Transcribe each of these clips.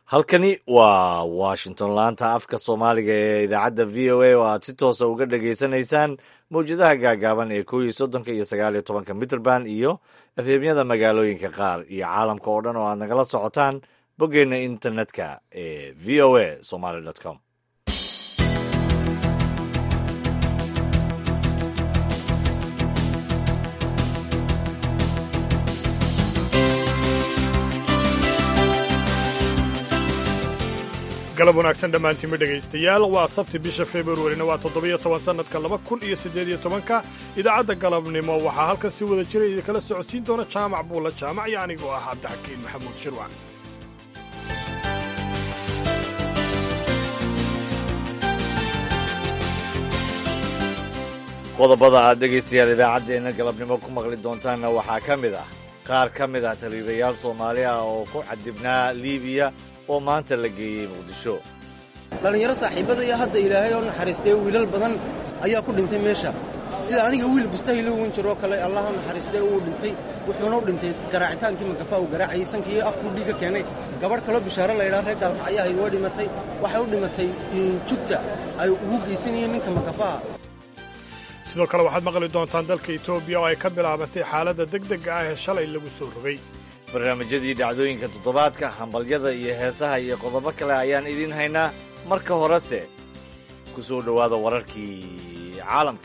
halkani waa washington laanta afka soomaaliga ee idaacadda v o a oo aad si toosa uga dhagaysanaysaan mawjadaha gaagaaban ee kow iyo soddonka iyo sagaal iyo tobanka mitrband iyo efemyada magaalooyinka qaar iyo caalamka oo dhan oo aad nagala socotaan boggeenna internetka ee v o a somaly com galab wanaagsan dhammaantiinma dhegaystayaal waa sabti bisha februarina waa toddobiyo toban sannadka laba kun iyo siddeed iyo tobanka idaacadda galabnimo waxaa halkan si wada jira idinkala socodsiin doona jaamac buulla jaamac iyo anigoo ah cabdixakiin maxamuud shirwac qodobada aad dhegaystayaal idaacaddeenna galabnimo ku maqli doontaanna waxaa ka mid ah qaar ka mid ah taliibayaal soomaali ah oo ku cadibnaa liibiya oo maanta la geeyey muqdisho dhallinyaro saaxiibadaiyo hadda ilaahay oo naxariistay wiilal badan ayaa ku dhintay meesha sida aniga wiil bustahilo wan jiroo kale allah u naxariistay uu dhintay wuxuuna u dhintay garaacitaankii magafa uu garaacayay sankii afkuu dhiigga keenay gabadh kaloo bishaaro laydhaa reer gaalka ayaa ahayd waa dhimatay waxay u dhimatay jugta ay ugu geysanayeen ninka magafaha sidoo kale waxaad maqli doontaan dalka etoobiya oo ay ka bilaabantay xaaladda degdega ah ee shalay lagu soo rogay barnaamijyadii dhacdooyinka toddobaadka hambalyada iyo heesaha iyo qodobo kale ayaan idiin haynaa marka horese ku soo dhowaada wararkii caalamka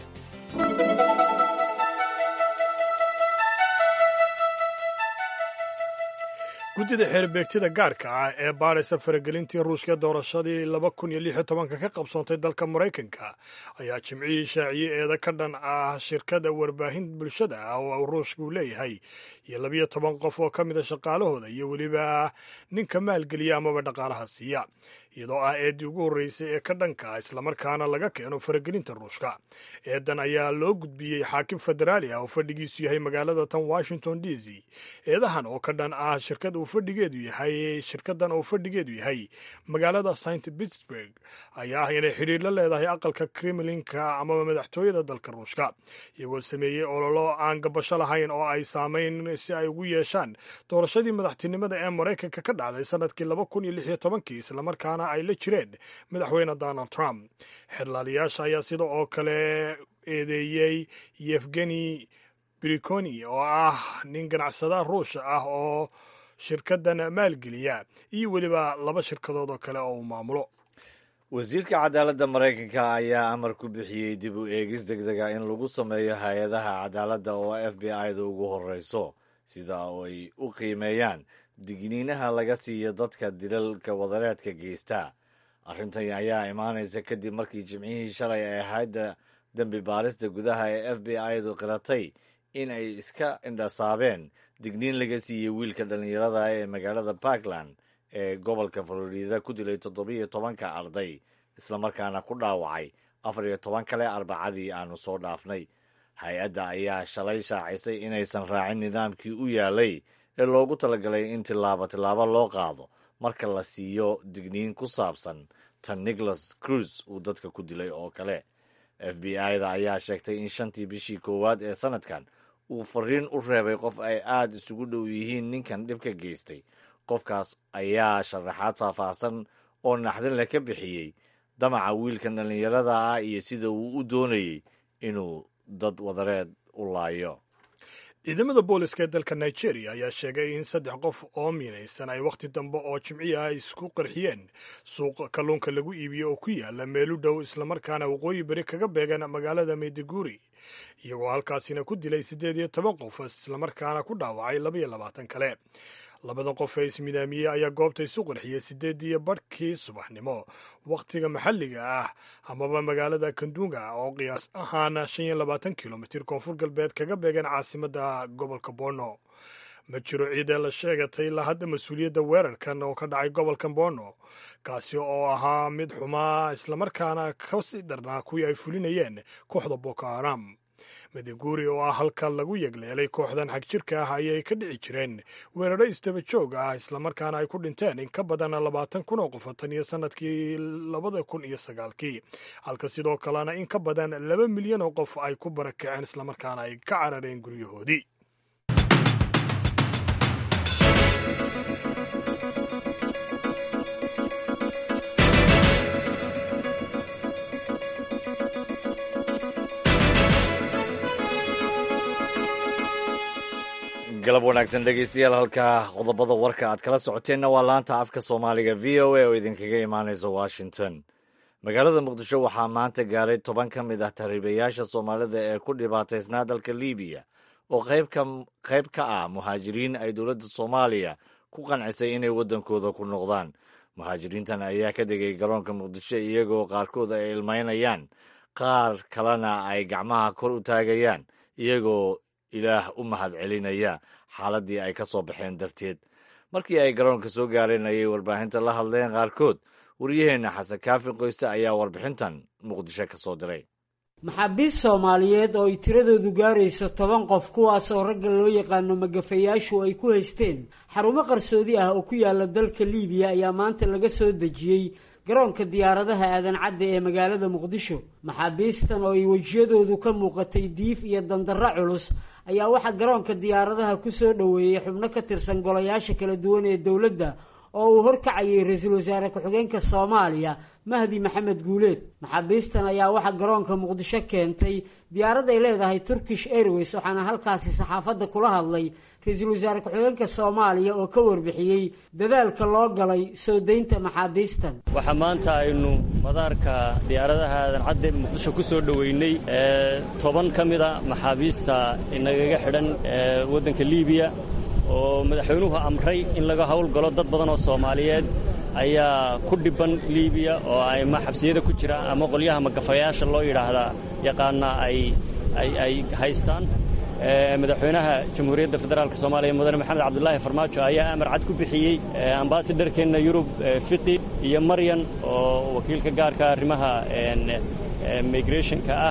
guddida xeerbeegtida gaarka ah ee baadhaysa faragelintii ruushka doorashadii laba kun iyo lix iyo tobanka ka qabsoontay dalka maraykanka ayaa jimcihii shaaciyey eeda ka dhan ah shirkada warbaahin bulshada ah oo ruushku leeyahay iyo labiyo toban qof oo ka mida shaqaalahooda iyo weliba ninka maalgeliya amaba dhaqaalaha siiya iyadoo ah eeddii ugu horreysay ee ka dhanka ah islamarkaana laga keeno faragelinta ruushka eedan ayaa loo gudbiyey xaakim federaali ah oo fadhigiisu yahay magaalada tan washington d c eedahan oo ka dhan ah shirkad uu fadhigeedu yahay shirkadan oo fadhigeedu yahay magaalada st pittsburg ayaa ah inay xidhiir la leedahay aqalka kremlinka amaba madaxtooyada dalka ruushka iyagoo sameeyey ololo aan gabasho lahayn oo ay saamayn si ay ugu yeeshaan doorashadii madaxtinimada ee maraykanka ka dhacday sanadkii laba kun iyo lix iyo tobankii islamarkaana ay la jireen madaxweyne donald trump xerlaalayaasha ayaa sida oo kale eedeeyey yefgeni briconi oo ah nin ganacsada ruusha ah oo shirkadan maalgeliya iyo weliba laba shirkadood oo kale oo uu maamulo wasiirka cadaaladda maraykanka ayaa amar ku bixiyey dib u eegis degdega in lagu sameeyo hay-adaha cadaaladda oo f b i-da ugu horreyso sida ay u qiimeeyaan digniinaha laga siiyo dadka dilalka wadareedka geysta arrintan ayaa imaanaysa kadib markii jimcihii shalay ay hayadda dembi baarista gudaha ee f b i-du qiratay in ay iska indhasaabeen digniin laga siiyey wiilka dhallinyarada ee magaalada parkland ee gobolka florida ku dilay toddobiyo tobanka arday islamarkaana ku dhaawacay afar iyo toban kale arbacadii aanu soo dhaafnay hay-adda ayaa shalay shaacisay inaysan raacin nidaamkii u yaalay ee loogu talagalay in tillaabo tillaabo loo qaado marka la siiyo digniin ku saabsan tan nicholas cruz uu dadka ku dilay oo kale f b i-da ayaa sheegtay in shantii bishii koowaad ee sanadkan uu fariin u reebay qof ay aada isugu dhow yihiin ninkan dhibka geystay qofkaas ayaa sharaxaad faahfaahsan oo naxdin leh ka bixiyey damaca wiilkan dhallinyarada ah iyo sida uu u doonayey inuu dad wadareed u laayo ciidamada booliska ee dalka nigeria ayaa sheegay in saddex qof oo miinaysan ay wakhti dambe oo jimciya ay isku qarxiyeen suuq kalluunka lagu iibiyo oo ku yaala meelu dhow islamarkaana waqooyi beri kaga beegan magaalada mayduguri iyagoo halkaasina ku dilay siddeed iyo toban qof islamarkaana ku dhaawacay labaiyo labaatan kale labada qof ee ismidaamiyey ayaa goobta isu qarxiyey siddeediyo badhkii subaxnimo wakhtiga maxalliga ah amaba magaalada kandunga oo qiyaas ahaan shan iyo labaatan kilomitir koonfur galbeed kaga beegan caasimadda gobolka borno ma jiro ciidee la sheegatay ilaa hadda mas-uuliyadda weerarkan oo ka dhacay gobolka borno kaasi oo ahaa mid xumaa islamarkaana kasii darnaa kuwii ay fulinayeen kooxda boko haram madiguri oo ah halka lagu yegleelay kooxdan xagjirka ah ayay ka dhici jireen weeraro istaba joog ah islamarkaana ay ku dhinteen in ka badan labaatan kun oo qof tan iyo sanadkii labada kun iyo sagaalkii halka sidoo kalena in ka badan laba milyan oo qof ay ku barakaceen islamarkaana ay ka carareen guryahoodii galab wanaagsan dhegeystayaal halkaa qodobada warka aad kala socoteenna waa laanta afka soomaaliga v o a oo idinkaga imaanaysa washington magaalada muqdisho waxaa maanta gaaray toban ka mid ah tahriibayaasha soomaalida ee ku dhibaataysnaa dalka libiya oo qayb ka ah muhaajiriin ay dowladda soomaaliya ku qancisay inay waddankooda ku noqdaan muhaajiriintan ayaa ka degay garoonka muqdisho iyagoo qaarkood ay ilmaynayaan qaar kalena ay gacmaha kor u taagayaan iyagoo ilaah u mahad celinaya xaaladdii ay ka soo baxeen darteed markii ay garoonka soo gaareen ayay warbaahinta la hadleen qaarkood waryaheenna xasan kaafi qoyste ayaa warbixintan muqdisho ka soo diray maxaabiist soomaaliyeed oo ay tiradoodu gaarayso toban qof kuwaasoo ragga loo yaqaano magafayaashu ay ku haysteen xarumo qarsoodi ah oo ku yaala dalka liibiya ayaa maanta laga soo dejiyey garoonka diyaaradaha aadan cadde ee magaalada muqdisho maxaabiistan oo ay wejiyadoodu ka muuqatay diif iyo dandarro culus ayaa waxaa garoonka diyaaradaha ku soo dhoweeyey xubno ka tirsan golayaasha kala duwan ee dowladda oo uu horkacayay ra-iisul wasaare ku-xigeenka soomaaliya mahdi maxamed guuleed maxaabiistan ayaa waxaa garoonka muqdisho keentay diyaarad ay leedahay turkish airways waxaana halkaasi saxaafadda kula hadlay ra-iisul wasaare ku-xigeenka soomaaliya oo ka warbixiyey dadaalka loo galay soo daynta maxaabiistan waxaa maanta aynu madaarka diyaaradaha aadan cadde muqdisho ku soo dhoweynay toban ka mida maxaabiista inagaga xidhan waddanka liibiya oo madaxweynuhu amray in laga howlgalo dad badan oo soomaaliyeed ayaa ku dhibban liibiya oo ama xabsiyada ku jira ama qolyaha magafayaasha loo yidhaahdaa yaqaana ay haystaan madaxweynaha jamhuuriyadda federaalk soomaaliya mudane maxamed cabdulaahi farmaajo ayaa amar cad ku bixiyey ambasadharkeenna yurub fiqi iyo maryan oo wakiilka gaarka arrimaha migrationka ah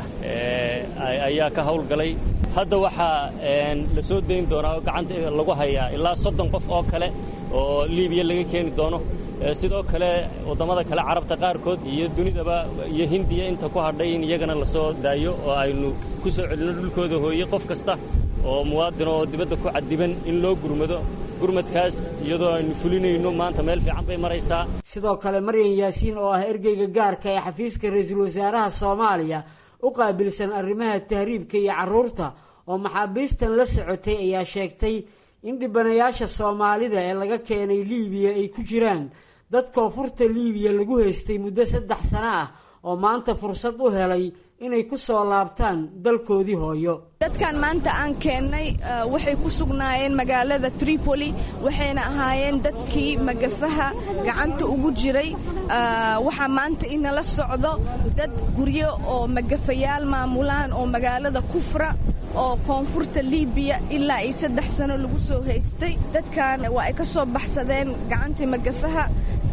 ayaa ka howlgalay hadda waxaa la soo dayn doonaa oo gacanta lagu hayaa ilaa soddon qof oo kale oo liibiya laga keeni doono sidoo kale waddamada kale carabta qaarkood iyo dunidaba iyo hindiya inta ku hadhay in iyagana la soo daayo oo aynu ku soo celinno dhulkooda hooye qof kasta oo muwaadin oo dibadda ku cadiban in loo gurmado gurmadkaas iyadoo aynu fulinayno maanta meel fiican bay maraysaa sidoo kale maryan yaasiin oo ah ergeyga gaarka ee xafiiska ra-iisul wasaaraha soomaaliya u qaabilsan arrimaha tahriibka iyo carruurta oo maxaabiistan la socotay ayaa sheegtay in dhibanayaasha soomaalida ee laga keenay liibiya ay ku jiraan dad koonfurta liibiya lagu haystay muddo saddex sano ah oo maanta fursad u helay inay ku soo laabtaan dalkoodii hooyo dadkan maanta aan keennay waxay ku sugnaayeen magaalada tripoli waxayna ahaayeen dadkii magafaha gacanta ugu jiray waxaa maanta inala socdo dad guryo oo magafayaal maamulaan oo magaalada kufra oo koonfurta liibiya ilaa ay saddex sano lagu soo haystay dadkan waa ay ka soo baxsadeen gacantii magafaha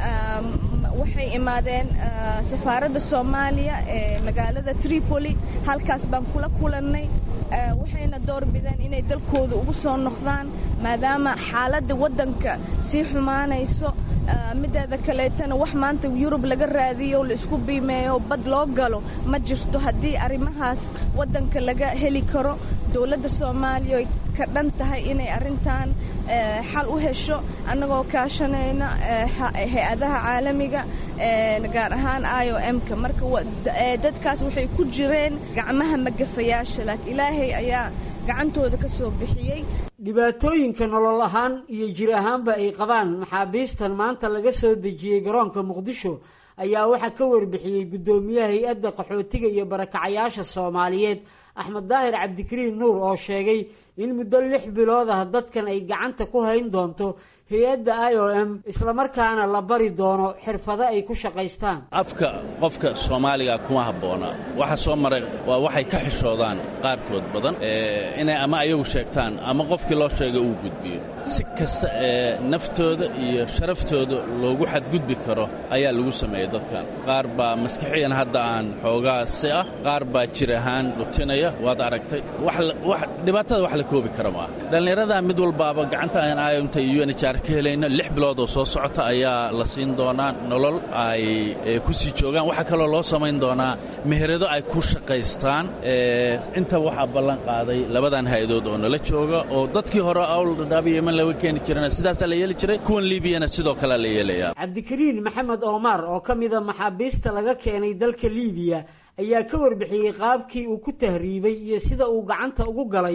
waxay imaadeen safaaradda soomaaliya ee magaalada tripoli halkaas baan kula kulannay waxayna doorbideen inay dalkooda ugu soo noqdaan maadaama xaaladda waddanka sii xumaanayso mideeda kaleetana wax maanta yurub laga raadiyo la isku biimeeyo bad loo galo ma jirto haddii arrimahaas waddanka laga heli karo dowladda soomaaliya ay ka dhan tahay inay arrintan xal u hesho annagoo kaashanayna hay-adaha caalamiga gaar ahaan i o m-ka marka dadkaas waxay ku jireen gacmaha magafayaasha laakiin ilaahay ayaa gacantooda ka soo bixiyey dhibaatooyinka nolol ahaan iyo jir ahaanba ay qabaan maxaabiistan maanta laga soo dejiyey garoonka muqdisho ayaa waxaa ka warbixiyey guddoomiyaha hay-adda qaxootiga iyo barakacayaasha soomaaliyeed axmed daahir cabdikariin nuur oo sheegay in muddo lix bilood ah dadkan ay gacanta ku hayn doonto hay-adda i o m islamarkaana la bari doono xirfado ay ku shaqaystaan afka qofka soomaaliga kuma habboona waxa soo maray waa waxay ka xishoodaan qaarkood badan inay ama ayagu sheegtaan ama qofkii loo sheegay uu gudbiyo si kasta ee naftooda iyo sharaftooda loogu xadgudbi karo ayaa lagu sameeyey dadkan qaar baa maskixiyan hadda aan xoogaasi ah qaar baa jir ahaan dhutinaya waad aragtay dhibaatada wax la koobi kara maaha dhallinyarada mid walbaaba gacanta aan ayomta iyo unhr ka helayno lix bilood oo soo socota ayaa la siin doonaa nolol ay ku sii joogaan waxaa kaloo loo samayn doonaa meherado ay ku shaqaystaan inta waxaa ballan qaaday labadan hay-adood oo nala jooga oo dadkii hore awldhadhaaba yeman laga keeni jirana sidaasaa la yeeli jiray kuwan liibiyana sidoo kalea la yeelayaa cabdikariin maxamed omar oo ka mida maxaabiista laga keenay dalka liibiya ayaa ka warbixiyey qaabkii uu ku tahriibay iyo sida uu gacanta ugu galay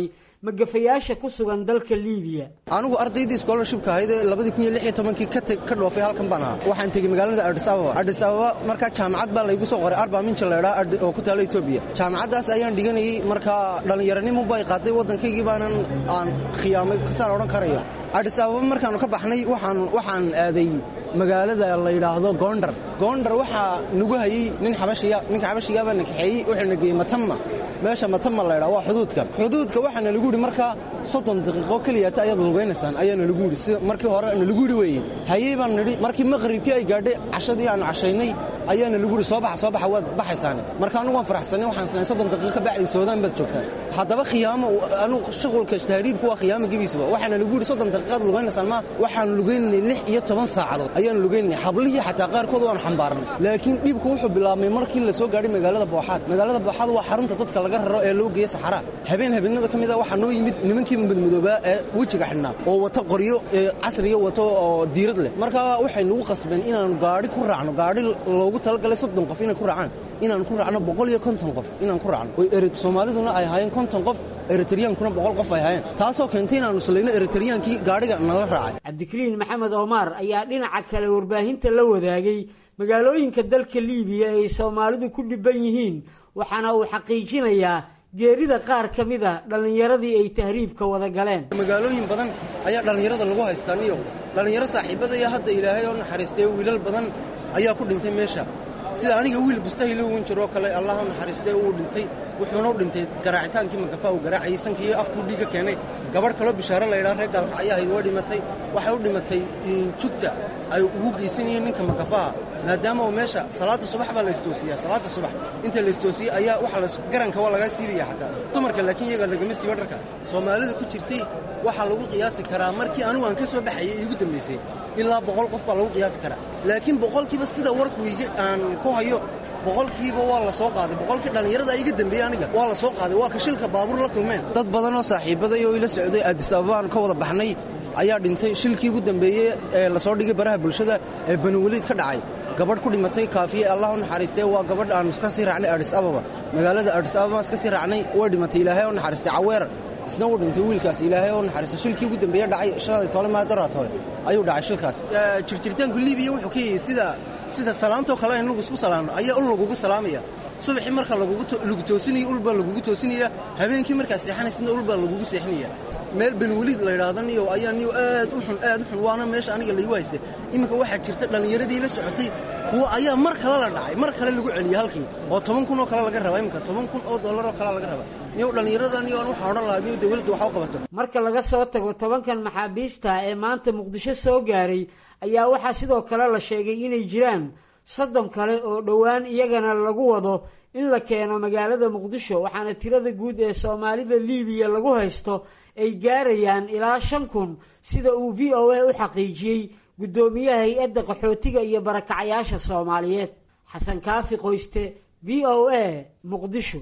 magafayaasha ku sugan dalka liibiya anigu ardaydii scholarshipka ahayd ee labadii kun iyo lix iyo tobankii ka dhoofay halkan baan ahaa waxaan tegey magaalada adis ababa adis ababa markaa jaamacad baa laygu soo qoray arba minja laydhaa oo ku taalo etoobiya jaamacaddaas ayaan dhiganayey markaa dhallinyaranimo bay qaaday waddankaygii baanan aan khiyaamay kasaan odhan karayo adis ababa markaannu ka baxnay waxaan aaday magaalada la yidhaahdo goondar goondar waxaa nagu hayey nin xabashiya ninka xabashigaabaa na kaxeeyey wuxuuna geeyey matama meesha matama laydhaa waa xuduudka xuduudka waxaana lagu yidhi markaa soddon daqiiqo keliyata ayaad lugaynaysaan ayaana lagu yidhi sida markii hore na lagu yidhi weeye hayey baan nidhi markii maqribkii ay gaadhay cashadii aanu cashaynay ayaana lagu yidhi soo baxa soo baxa waad baxaysaane marka anugu waan faraxsanay waxaan isnahay soddon daqiiqo ka bacdi soodaan baad joogtaan haddaba khiyaamo anugu shuqulka tahriibku waa khiyaamo gebiisaba waxaana lagu yidhi soddon daqiiqaad lugaynaysaan ma waxaanu lugaynanay lix iyo toban saacadood ayaanu lugaynanay hablihii xataa qaarkood waanu xambaarnay laakiin dhibku wuxuu bilaabmay markii la soo gaadhay magaalada booxaad magaalada booxaad waa xarunta dadka laga raro ee loo geeya saxaraa habeen habeenada ka mid a waxaa noo yimid nimankii madmadoobaa ee wejiga xidhnaa oo wata qoryo casriga wato oo diirad leh markaa waxay nagu qasbeen inaanu gaadhi ku raacno gaadhi loogu talagalay soddon qof inay ku raacaan inaanu ku raacno boqol iyo konton qof inaan ku raacno oo soomaaliduna ay ahaayeen konton qof eritriyaankuna boqol qof ay ahaayeen taasoo keentay inaanu islayno eritriyaankii gaadhiga nala raacay cabdikariin maxamed omaar ayaa dhinaca kale warbaahinta la wadaagay magaalooyinka dalka liibiya ay soomaalidu ku dhibban yihiin waxaana uu xaqiijinayaa geerida qaar ka mid a dhallinyaradii ay tahriibka wada galeen magaalooyin badan ayaa dhallinyarada lagu haystaa niyo dhallinyaro saaxiibadaiyo hadda ilaahay oo naxariistay wiilal badan ayaa ku dhintay meesha sida aniga wiil bustahilo wan jiroo kale allah u naxariistay uu dhintay wuxuuna u dhintay garaacitaankii magafa uu garaacayay sankii afkuu dhiiga keenay gabadh kaloo bishaaro laydhaa reer gaalka ayaa hayd waa dhimatay waxay u dhimatay jugta ay ugu geysanayeen ninka magafaha maadaama uu meesha salaada subax baa la istoosiyaa salaada subax inta la istoosiyey ayaa waxa garanka waa lagaa siibaya xataa dumarka laakiin iyaga lagama siiba dharka soomaalida ku jirtay waxaa lagu qiyaasi karaa markii anigu aan ka soo baxayay iigu dambaysay ilaa boqol qof baa lagu qiyaasi karaa laakiin boqolkiiba sida warkuyga aan ku hayo boqolkiiba waa la soo qaaday boqolkii dhallinyarada iga dambeeyey aniga waa la soo qaaday waa ka shilka baabuur la kulmeen dad badanoo saaxiibaday oo ila socday addis ababaan ka wada baxnay ayaa dhintay shilkii ugu dambeeyey ee lasoo dhigay baraha bulshada ee banuweliid ka dhacay gabadh ku dhimatay kaafiye allah u naxariistee waa gabadh aanu iska sii raacnay adis ababa magaalada adis ababa iska sii raacnay way dhimatay ilaahay oo naxariistay caweer isna uu dhintay wiilkaas ilaahay oo naxariistay shilkii ugu dambeeye dhacay shalay toole maadaraa toole ayuu dhacay shilkaas jirjiritaanku liibiya wuxuu ka yahay sida sida salaantoo kale in lagu isku salaamno ayaa ul lagugu salaamaya subaxii marka lagu toosinaya ul baa lagugu toosinaya habeenkii markaa seexanaysna ul baa lagugu seexinaya meel benweliid la yidhaahdo niyo ayaa niyo aad u xun aad u xun waana meesha aniga laygu haystay iminka waxaa jirta dhallinyaradii la socotay kuwa ayaa mar kale la dhacay mar kale lagu celiyey halkii oo toban kun oo kale laga rabaa iminka toban kun oo dollar oo kale laga rabaa niyo dhallinyarada niyo aan waxaan odhan lahaa niyo dawladda waxa u qabato marka laga soo tago tobankan maxaabiista ee maanta muqdisho soo gaaray ayaa waxaa sidoo kale la sheegay inay jiraan soddon kale oo dhowaan iyagana lagu wado in la keeno magaalada muqdisho waxaana tirada guud ee soomaalida liibiya lagu haysto ay gaarayaan ilaa shan kun sida uu v o a u xaqiijiyey guddoomiyaha hay-adda qaxootiga iyo barakacayaasha soomaaliyeed xasan kaafi qoyste v o a muqdisho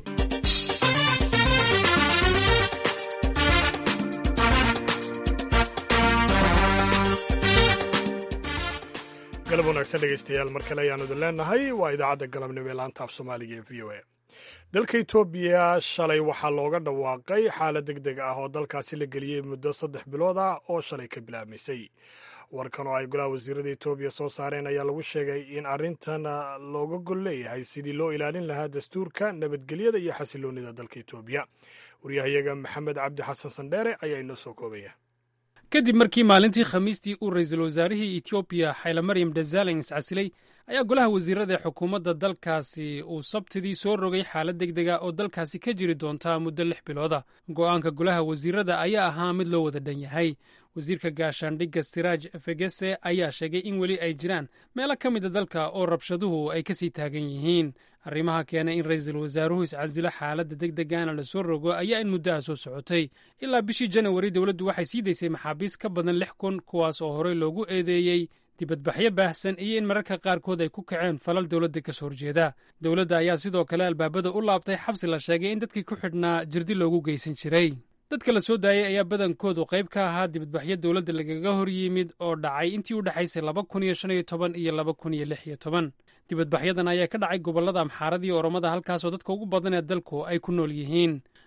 galab wanaagsan dhegaystayaal mar kale ayaanu idin leenahay waa idaacadda galabnimo ee laanta af soomaaliga ee v o a dalka etoobiya shalay waxaa looga dhawaaqay xaalad deg deg ah oo dalkaasi la geliyey muddo saddex bilood ah oo shalay ka bilaabmaysay warkan oo ay golaha wasiirada etoobiya soo saareen ayaa lagu sheegay in arrintan looga gol leeyahay sidii loo ilaalin lahaa dastuurka nabadgelyada iyo xasiloonida dalka etoobiya waryahayaga maxamed cabdi xasan sandheere ayaa inoo soo koobaya kadib markii maalintii khamiistii uu ra'iisul wasaarihii etoobiya xayla maryam desalegn iscasilay ayaa golaha wasiirada ee xukuumadda dalkaasi uu sabtidii soo rogay xaalad deg dega oo dalkaasi ka jiri doontaa muddo lix bilooda go'aanka golaha wasiirada ayaa ahaa mid loo wada dhan yahay wasiirka gaashaandhigga siraaj fegese ayaa sheegay in weli ay jiraan meelo ka mida dalka oo rabshaduhu ay kasii taagan yihiin arrimaha keenay in ra'iisul wasaaruhu iscasilo xaaladda deg degaana la soo rogo ayaa in muddaha soo socotay ilaa bishii janawari dowladdu waxay sii daysay maxaabiis ka badan lix kun kuwaas oo horey loogu eedeeyey dibadbaxyo baahsan iyo in mararka qaarkood ay ku kaceen falal dowladda ka soo horjeeda dowladda ayaa sidoo kale albaabada u laabtay xabsi la sheegay in dadkii ku xidhnaa jirdi loogu geysan jiray dadka la soo daayey ayaa badankoodu qayb ka ahaa dibadbaxyo dowladda lagaga hor yimid oo dhacay intii u dhexaysay laba kun iyo shan iyo toban iyo laba kun iyo lix iyo toban dibadbaxyadan ayaa ka dhacay gobollada amxaarada iyo oromada halkaasoo dadka ugu badan ee dalku ay ku nool yihiin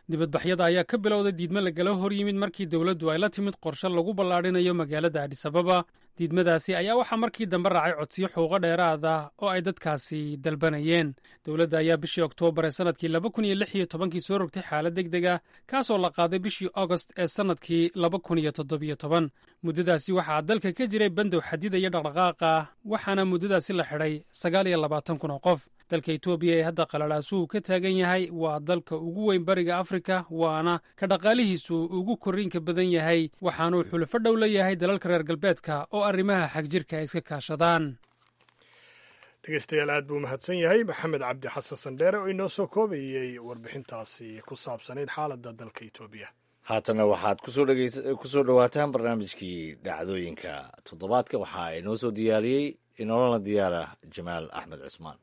dibadbaxyada ayaa ka bilowday diidme lagala hor yimid markii dowladdu ay la timid qorshe lagu ballaadhinayo magaalada adhisababa diidmadaasi ayaa waxaa markii dambe raacay codsiyo xuquuqo dheeraad ah oo ay dadkaasi dalbanayeen dowladda ayaa bishii oktoobar ee sannadkii laba kun iyo lix iyo tobankii soo rogtay xaalad deg deg ah kaasoo la qaaday bishii agost ee sannadkii laba kun iyo toddobiyo toban muddadaasi waxaa dalka ka jiray bandow xadidaya dhaqdhaqaaqa waxaana muddadaasi la xidhay sagaal iyo labaatan kun oo qof dalka etoobiya ee hadda qalalaasuhu ka taagan yahay waa dalka ugu weyn bariga afrika waana ka dhaqaalihiisu ugu korriinka badan yahay waxaanuu xulufo dhow la yahay dalalka reer galbeedka oo arrimaha xagjirka ay iska kaashadaan dhegeystayaal aad buu mahadsan yahay maxamed cabdi xasan sandheere oo inoo soo koobayey warbixintaasi ku saabsanayd xaaladda dalka etoobiya haatana waxaad ku soo dhowaataan barnaamijkii dhacdooyinka toddobaadka waxaa inoo soo diyaariyey inoolana diyaara jamaal axmed cusmaan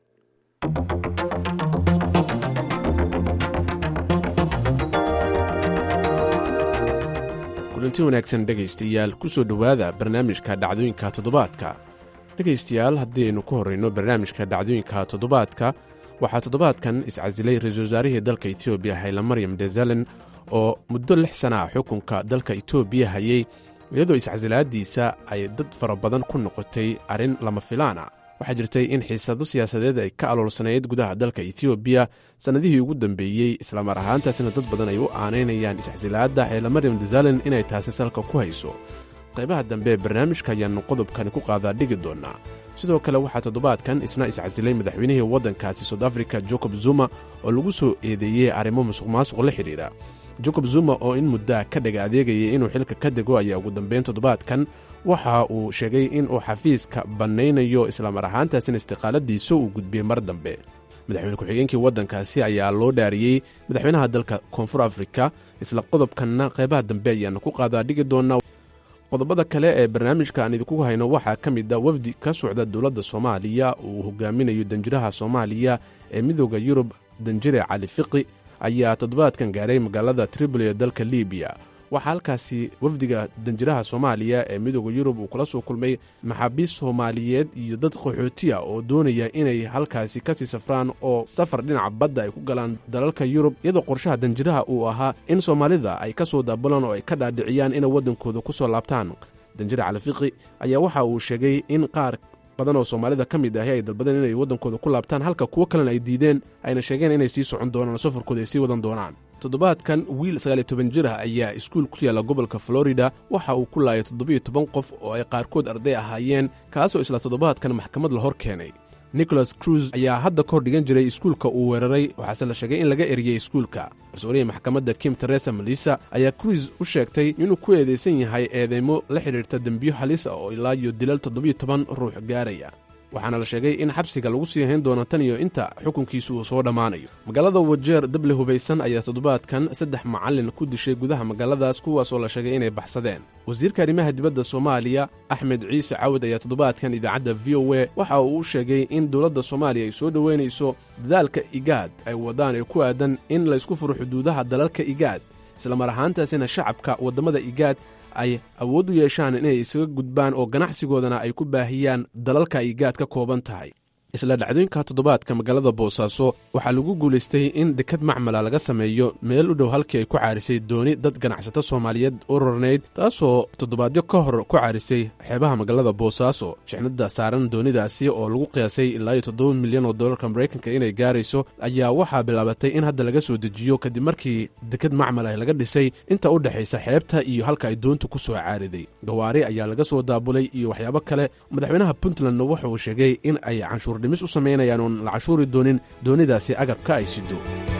kulanti wanaagsan dhegaystayaal ku soo dhowaada barnaamijka dhacdooyinka toddobaadka dhegaystayaal haddii aynu ku horrayno barnaamijka dhacdooyinka toddobaadka waxaa toddobaadkan iscasilay ra-iisul wasaarihii dalka etoobiya haylamaryam dezalen oo muddo lix sana ah xukunka dalka etoobiya hayey iyadoo iscasilaadiisa ay dad fara badan ku noqotay arrin lama filaana waxaa jirtay in xiisado siyaasadeed ay ka aloolsanayd gudaha dalka etoobiya sannadihii ugu dambeeyey islamar ahaantaasina dad badan ay u aanaynayaan iscasilaadda xeelamaryam dezalen inay taasi salka ku hayso qaybaha dambe ee barnaamijka ayaannu qodobkani ku qaadaa dhigi doonnaa sidoo kale waxaa toddobaadkan isna iscasilay madaxweynihii waddankaasi soud africa jacob zuma oo lagu soo eedeeyey arrimo musuq maasuq la xidhiidha jacob zuma oo in muddaa ka dhaga adeegayay inuu xilka ka dego ayaa ugu dambeyn toddobaadkan waxa uu sheegay in uu xafiiska bannaynayo islamar ahaantaasina istiqaaladiisa uu gudbiyey mar dambe madaxweyne ku-xigeenkii waddankaasi ayaa loo dhaariyey madaxweynaha dalka koonfur afrika isla qodobkanna qaybaha dambe ayaannu ku qaadaa dhigi doonnaa qodobada kale ee barnaamijka aan idinku hayno waxaa ka mid a wafdi ka socda dowladda soomaaliya uu hogaaminayo danjiraha soomaaliya ee midooda yurub danjire cali fiqi ayaa toddobaadkan gaaray magaalada tripoli ee dalka libiya waxaa halkaasi wafdiga danjiraha soomaaliya ee midooda yurub uu kula soo kulmay maxaabiis soomaaliyeed iyo dad qaxootiya oo doonaya inay halkaasi kasii safraan oo safar dhinaca badda ay ku galaan dalalka yurub iyadoo qorshaha danjiraha uu ahaa in soomaalida ay ka soo daabulaan oo ay ka dhaadhiciyaan inay waddankooda ku soo laabtaan danjire califiqi ayaa waxa uu sheegay in qaar badan oo soomaalida ka mid ahi ay dalbadeen inay waddankooda ku laabtaan halka kuwo kalena ay diideen ayna sheegeen inay sii socon doonaan oo safarkooda ay sii wadan doonaan toddobaadkan wiil sagaaliyo toban jir ah ayaa iskuul ku yaalla gobolka florida waxa uu ku laayay toddobiyo toban qof oo ay qaarkood arday ahaayeen kaasoo isla toddobaadkan maxkamad la hor keenay nicholas cruz ayaa hadda ka hor dhigan jiray iskuulka uu weeraray waxaase la sheegay in laga eriyey iskuulka mas-uuliyii maxkamadda kim teresa malisa ayaa cruz u sheegtay inuu ku eedaysan yahay eedeymo la xidhiirta dembiyo halis ah oo ilaa iyo dilal toddobiyo toban ruux gaaraya waxaana la sheegay in xabsiga lagu sii hayn doono tan iyo inta xukunkiisu uu soo dhammaanayo magaalada wajeer dable hubaysan ayaa toddobaadkan saddex macallin ku dishay gudaha magaaladaas kuwaasoo la sheegay inay baxsadeen wasiirka arrimaha dibadda soomaaliya axmed ciise cawad ayaa toddobaadkan idaacadda v o e waxa uu u sheegay in dowladda soomaaliya ay soo dhoweynayso dadaalka igaad ay wadaan ee ku aadan in laysku furo xuduudaha dalalka igaad islamar ahaantaasina shacabka waddamada igaad ay awood u yeeshaan inay isaga gudbaan oo ganacsigoodana ay ku baahiyaan dalalka ay gaad ka kooban tahay isla dhacdooyinka toddobaadka magaalada boosaaso waxaa lagu guulaystay in dekad macmala laga sameeyo meel u dhow halkii ay ku caarisay dooni dad ganacsato soomaaliyeed u rarnayd taasoo toddobaadyo ka hor ku caarisay xeebaha magaalada boosaaso shixnada saaran doonidaasi oo lagu qiyaasay ilaa iyo toddoba milyan oo dollarka maraykanka inay gaarayso ayaa waxaa bilaabatay in hadda laga soo dejiyo kadib markii dekad macmal ah laga dhisay inta u dhexaysa xeebta iyo halka ay doontu ku soo caariday gawaari ayaa laga soo daabulay iyo waxyaabo kale madaxweynaha puntlandna wuxuu sheegay in ay canshuur dhimis u samaynayaan oon la cashuuri doonin doonidaasi agabka ay sido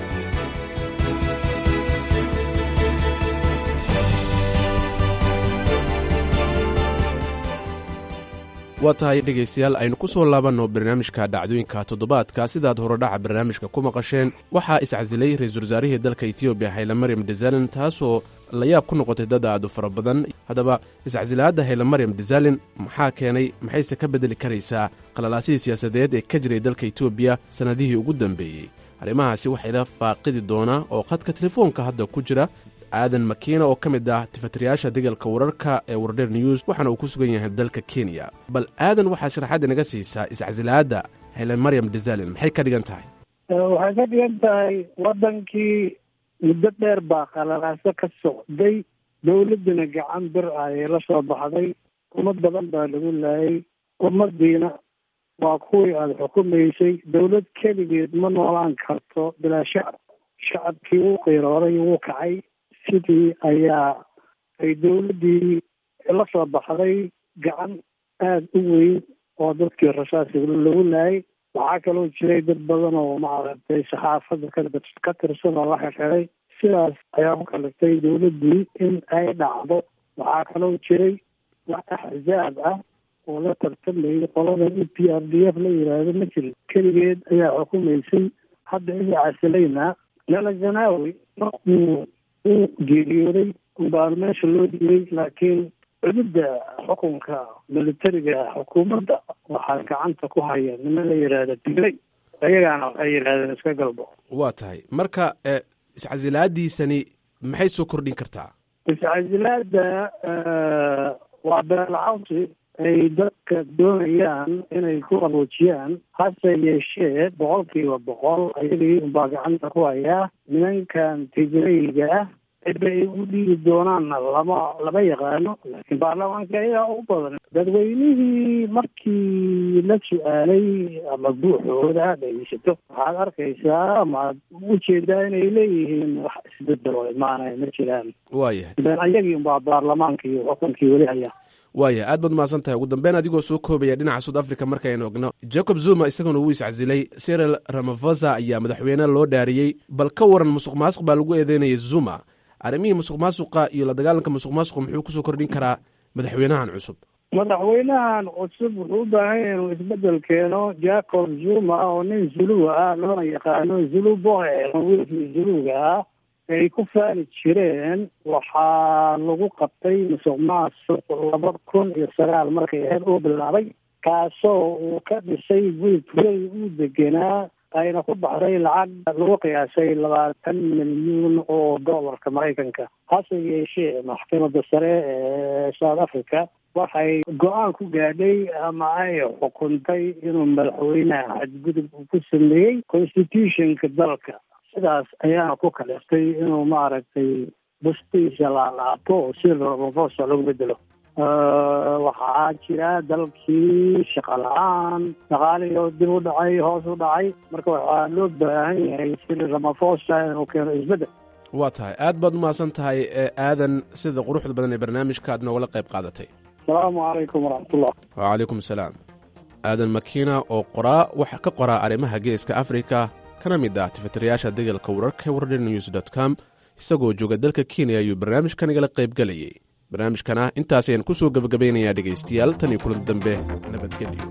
waa tahay dhegaystayaal aynu ku soo laabanno barnaamijka dhacdooyinka toddobaadka sidaad horodhaca barnaamijka ku maqasheen waxaa iscasilay ra-iisul wasaarihii dalka etoobiya haylamaryam dezalen taasoo layaab ku noqotay dad aad u fara badan haddaba iscasilaadda haylamaryam dezalen maxaa keenay maxayse ka beddeli karaysaa qalalaasidii siyaasadeed ee ka jiray dalka etoobiya sannadihii ugu dambeeyey arrimahaasi waxayla faaqidi doonaa oo khadka telefoonka hadda ku jira aadan makiina oo ka mid ah tifatirayaasha degalka wararka ee wardheer news waxaana uu ku sugan yahay dalka kenya bal aadan waxaad sharaxaad inaga siisaa iscasilaadda hele maryam dezalen maxay ka dhigan tahay waxay ka dhigan tahay waddankii muddo dheer baa qalalaaso ka socday dowladdina gacan bir ayay la soo baxday ummad badan baa lagu laayay ummadiina waa kuwii aada xukumaysay dowlad keligeed ma noolaan karto bilaa shacab shacabkii wuu qiirooday wuu kacay sidii ayaa ay dowladdii la soo baxday gacan aada u weyn oo dadkii rasaasiga lagu laayay waxaa kaloo jiray dad badan oo maaragtay saxaafadda ka ka tirsan oo la xirxiray sidaas ayaa ku kaliftay dowladdii in ay dhacdo waxaa kaloo jiray wax axzaab ah oo la tartamayay qolada e p r d f la yidhaahdo ma jirin keligeed ayaa xukumaysay hadda iga casilayna lala zanaawi markuu uu geeriyooday unbaa meesha loo dhiibay laakiin cududda xukunka militariga xukuumadda waxaa gacanta ku haya nima la yidhaahda diglay ayagaana waxay yidhahdeen iska galbo waa tahay marka iscasilaadiisani maxay soo kordhin kartaa iscasilaada waa beelcawsi ay dadka doonayaan inay ku qaboojiyaan hase yeeshee boqolkiiba boqol ayagii unbaa gacanta ku hayaa nimankan tigrayga ah cidda ay u dhiigi doonaanna lama lama yaqaano laakiin baarlamaanka ayaa ugu badan dadweynihii markii la su-aalay ama buuxooda aad dhegeysato waxaad arkaysaa ama ad ujeedaa inay leeyihiin wax isbedel oo imaanaya ma jiraan waayahay ben ayagii unbaa baarlamaanka iyo xukunkii weli haya waaya aad baad mahadsan tahay ugu dambeyn adigoo soo koobaya dhinaca south africa markaynu ogno jacob zuma isaguna wuu iscasilay cyril ramafosa ayaa madaxweyne loo dhaariyey bal ka waran musuq maasuq baa lagu eedeynayay zuma arrimihii musuq maasuqa iyo la dagaalanka musuq maasuqa muxuu kusoo kordhin karaa madaxweynahan cusub madaxweynahan cusub wuxuu u baahan yahay inuu isbedel keeno jacob zuma oo nin zuluga ah loona yaqaano zulu boy wiilkii zuluga ah ay ku faani jireen waxaa lagu qabtay musuq maasuq laba kun iyo sagaal markay ahayd uu bilaabay kaasoo uu ka dhisay guri turay uu degenaa ayna ku baxday lacag lagu qiyaasay labaatan milyuun oo dollarka maraykanka hase yeeshee maxkamadda sare ee south africa waxay go-aan ku gaadhay ama ay xukuntay inuu madaxweynaha xadgudub uu ku sameeyey constitutionka dalka sidaas ayaana ku kaliftay inuu maaragtay bustiisa laalaabto oo si robofosa lagu bedelo waxaa jira dalkii shaqa la-aan dhaqaalihii oo dib u dhacay hoos u dhacay marka waxaa loo baahan yahay sida ramafosa inuu keeno isbedel waa tahay aad baad umahadsan tahay ee aadan sida quruxda badan ee barnaamijka aad noogala qayb qaadatay asalaamu calaykum waraxmatullah wacalaykum asalaam aadan makiina oo qoraa waxa ka qoraa arrimaha geeska afrika kana mid ah tifatirayaasha degalka wararka warden news dot com isagoo jooga dalka kenya ayuu barnaamijkan igala qaybgelayay barnaamijkana intaas ayaan ku soo gebagabaynayaa dhegaystayaal tan iyo kulan dambe nabadgelyo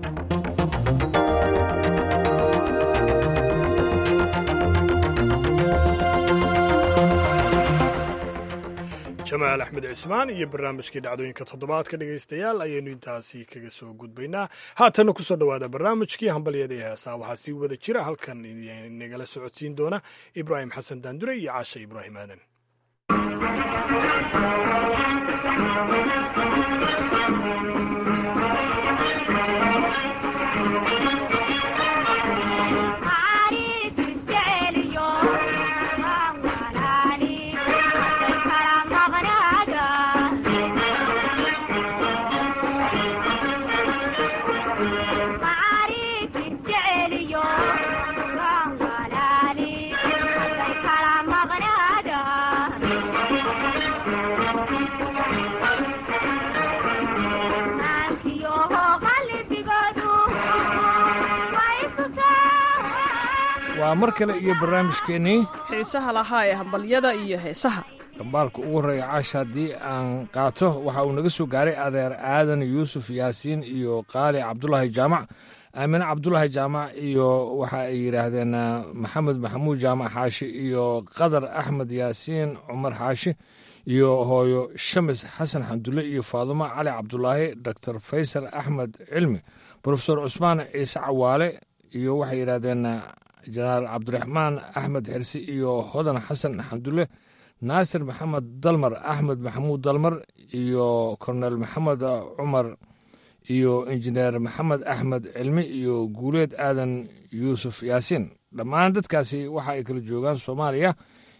jamaal axmed cismaan iyo barnaamijkii dhacdooyinka toddobaadka dhegaystayaal ayaynu intaasi kaga soo gudbaynaa haatanna kusoo dhowaada barnaamijkii hambalyada ee heesaa waxaa sii wada jira halkan nagala socodsiin doona ibraahim xasan daandure iyo caasha ibraahim aadan waa mar kale iyo barnaamijkeennii xiisaha lahaa ee hambalyada iyo heesaha dhambaalka ugu horreeya caasha haddii aan qaato waxa uu naga soo gaaray adeer aadan yuusuf yaasiin iyo qaali cabdulaahi jaamac aamine cabdulaahi jaamac iyo waxa ay yidhaahdeen maxamed maxamuud jaamac xaashi iyo qadar axmed yaasiin cumar xaashi iyo hooyo shamis xasan xamdulle iyo faadumo cali cabdulaahi doctor faysal axmed cilmi brofesor cusmaan ciise cawaale iyo waxay yidhahdeen jenaraal cabdiraxmaan axmed xirsi iyo hodan xasan xamdulle naasir maxamed dalmar axmed maxamuud dalmar iyo kornel maxamed cumar iyo injineer maxamed axmed cilmi iyo guuleed aadan yuusuf yaasiin dhammaan dadkaasi waxa ay kala joogaan soomaaliya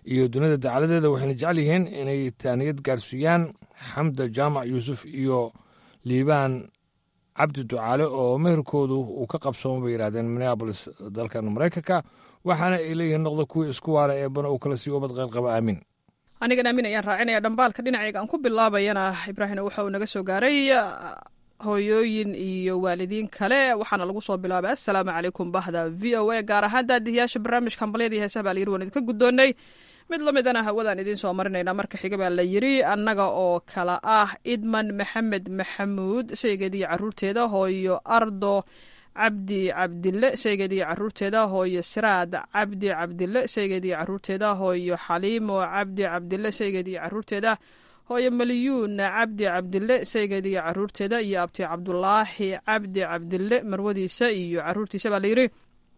iyo dunida dacaladeeda waxayna jecel yihiin inay taaniyad gaarsiiyaan xamda jaamac yuusuf iyo liibaan cabdi ducaale oo meherkoodu uu ka qabsooma bay yidhahdeen minneabolis dalkan maraykanka waxaana ay leeyihiin noqda kuwii isku waala eebana uu kala siiyo ubad qaylqaba aamin anigan aamin ayaan raacinaya dhambaalka dhinacayga aan ku bilaabayana ibraahim waxa uu naga soo gaaray hooyooyin iyo waalidiin kale waxaana lagu soo bilaabay assalaamu calaykum bahda v o a gaar ahaan daadihiyaasha barnaamijka hambalyadii heesaha baa layiri waan idinka guddoonnay mid la midana hawadaan idiin soo marinaynaa marka xiga baa la yiri annaga oo kala ah idman maxamed maxamuud saygeediyo caruurteeda hooyo ardo cabdi cabdille saygeediyo caruurteeda hooyo siraad cabdi cabdille saygeediyo caruurteeda hooyo xaliimo cabdi cabdille saygeediyo caruurteeda hooyo maliyuun cabdi cabdille saygeediyo caruurteeda iyo abti cabdulaahi cabdi cabdille marwadiisa iyo caruurtiisa baa layiri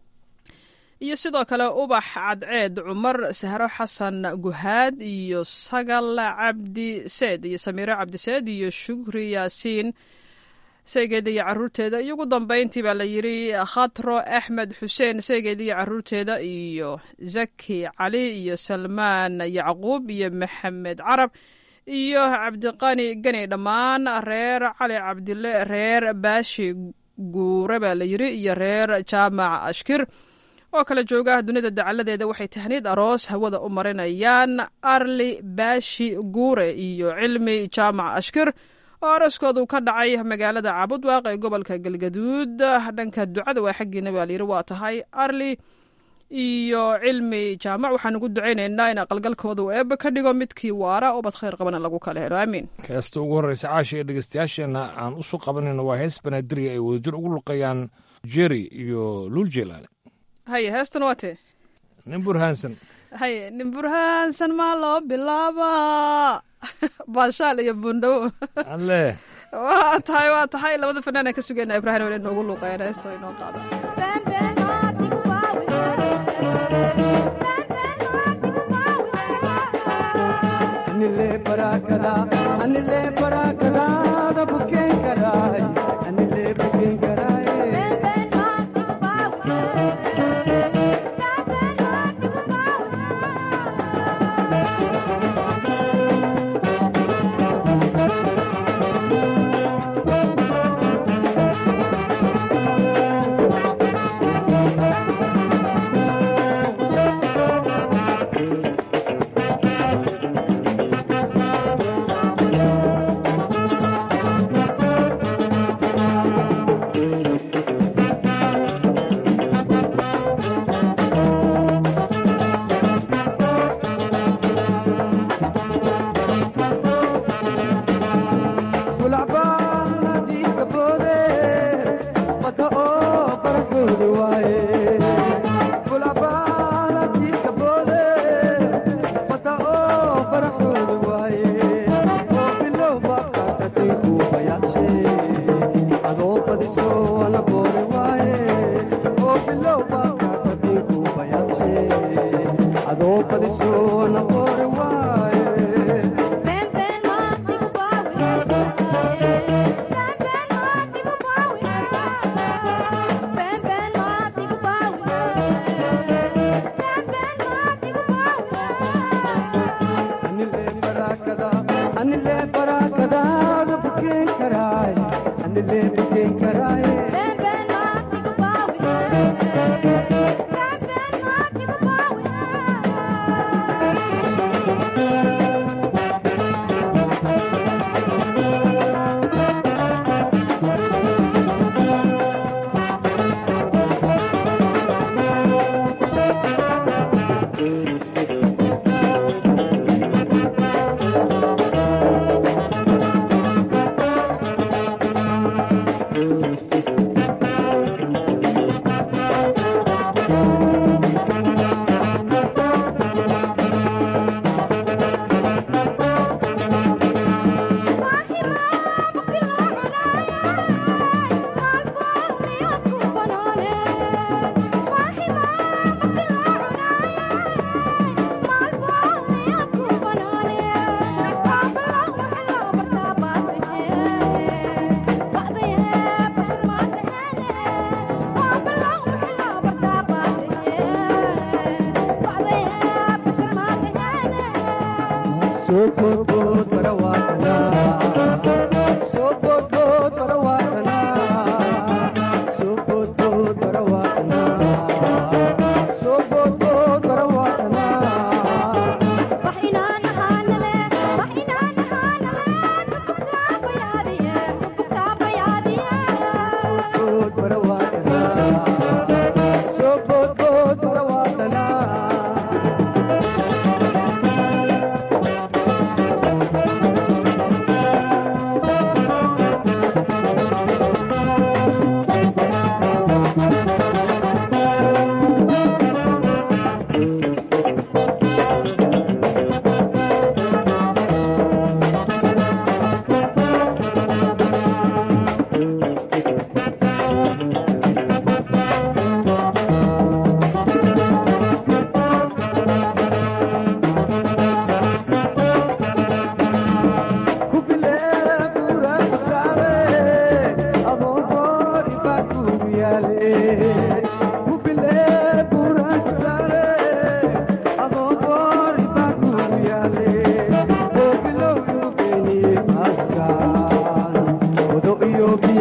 iyo sidoo kale ubax cadceed cumar sahro xasan guhaad iyo sagal cabdi seed iyo samiiro cabdi seed iyo shukri yaasiin saygeeda iyo caruurteeda iyo ugu dambeyntii baa la yiri khatro axmed xuseen saygeeda iyo caruurteeda iyo zaki cali iyo salmaan yacquub iyo maxamed carab iyo cabdiqani gani dhammaan reer cali cabdille reer baashi guure baa la yiri iyo reer jaamac ashkir oo kala jooga dunida dacaladeeda waxay tahniid aroos hawada u marinayaan arli baashi guure iyo cilmi jaamac ashkir oo arooskoodu ka dhacay magaalada cabudwaaq ee gobolka galgaduud dhanka ducada waa xaggiina baa layiri waa tahay arli iyo cilmi jaamac waxaan ugu ducaynaynaa in aqalgalkooda uu eebbe ka dhigo midkii waara ubad khayr qabana lagu kala helo aamiin heesta ugu horreysa caasha ee dhegeystayaasheenna aan u soo qabanayno waa hees banaadirya ay wadajir ugu luqayaan jeri iyo luul jeelaale haye heestan waa tee nin burhaansan haye nin burhaansan maa loo bilaabaa baashaal iyo buundhawo alle waa tahay waa tahay labada fanaan aan ka sugayna ibraahim wale inoogu luuqayaan heesto inoo qaada anile barakada anile barakada da buken karay anile buken karay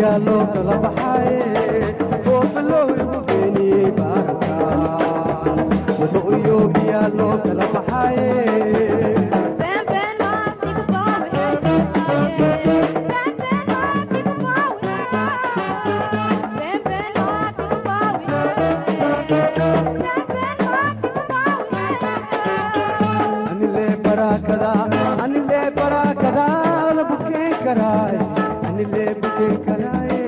yaa loo kala baxaaye oofalow igu beeniyey baarankan wuxuu iyoogiyaa loo kala baxaaye anile barakada anile barakadaada bukeen karaay anile bukeen karaaye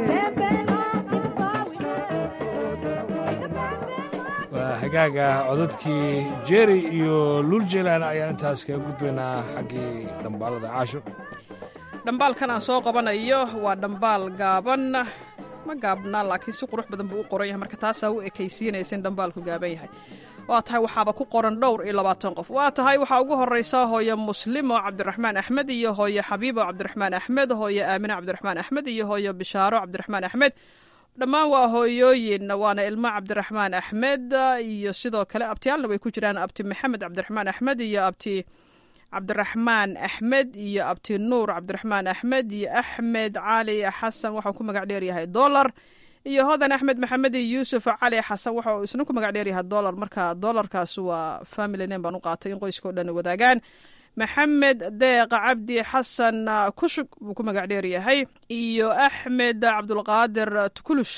waa hagaaga codadkii jeri iyo luljelan ayaan intaas kaga gudbaynaa xaggii dhambaalada caasho dhambaalkan aan soo qabanayo waa dhambaal gaaban ma gaabnaa laakiin si qurux badan buu u qoran yahay marka taasaa u ekaysiinaysa in dhambaalku gaaban yahay waa tahay waxaaba ku qoran dhowr iyo labaatan qof waa tahay waxaa ugu horeysa hooye muslimo cabdiraxmaan axmed iyo hooye xabiibo cabdiraxmaan axmed hooye aamine cabdiraxmaan axmed iyo hooye bishaaro cabdiraxmaan axmed dhammaan waa hooyooyin waana ilmo cabdiraxmaan axmed iyo sidoo kale abtiyaalna way ku jiraan abti maxamed cabdiraxmaan axmed iyo abti cabdiraxmaan axmed iyo abti nuur cabdiraxmaan axmed iyo axmed cali xasan waxau ku magac dheeryahay dolar iyo hodan axmed maxamed iyo yuusuf cali xasan waxa uu isna ku magac dheeryahay dolar marka dolarkaas waa family name baan u qaatay in qoyskao dhan wadaagaan maxamed deeq cabdi xasan kushug buu ku magac dheeryahay iyo axmed cabdulqaadir tukulush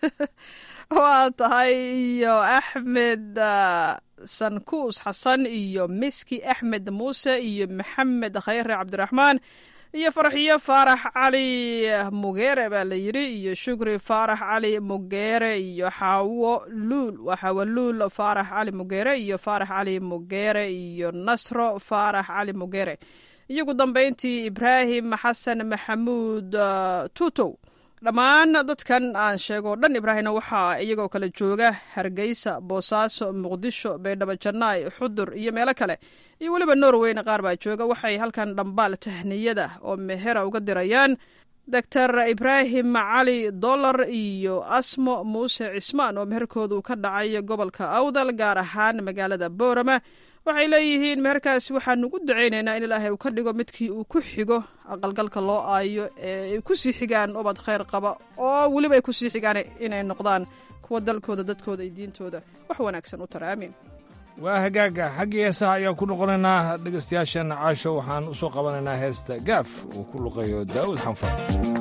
waa tahay iyo axmed sankuus xasan iyo miski axmed muuse iyo maxamed khayre cabdiraxmaan iyo farxiyo faarax cali mugeere baa la yidhi iyo shukri faarax cali mugeere iyo xaawo luul waa xaawo luul faarax cali mugeere iyo faarax cali mugeere iyo nasro faarax cali mugeere iyogu dambeyntii ibraahim xasan maxamuud tuutow dhammaan dadkan aan sheego dhan ibraahimna waxaa iyagoo kale jooga hargeysa boosaaso muqdisho baydhabo jannaay xudur iyo meelo kale iyo weliba norweyna qaar baa jooga waxay halkan dhambaal tahniyada oo mehera uga dirayaan doctor ibraahim cali dolar iyo asmo muuse cismaan oo meherkoodu ka dhacay gobolka awdal gaar ahaan magaalada boorama waxay leeyihiin meherkaasi waxaan ugu dacaynaynaa in ilaahay uu ka dhigo midkii uu ku xigo aqalgalka loo aayo ee ay ku sii xigaan ubad khayr qaba oo weliba ay ku sii xigaan inay noqdaan kuwa dalkooda dadkooda iyo diintooda wax wanaagsan u tara aamiin waa hagaaga xaggii heesaha ayaan ku noqonaynaa dhegaystayaashan caasho waxaan u soo qabanaynaa heesta gaaf uu ku luqayo daa'uud xanfar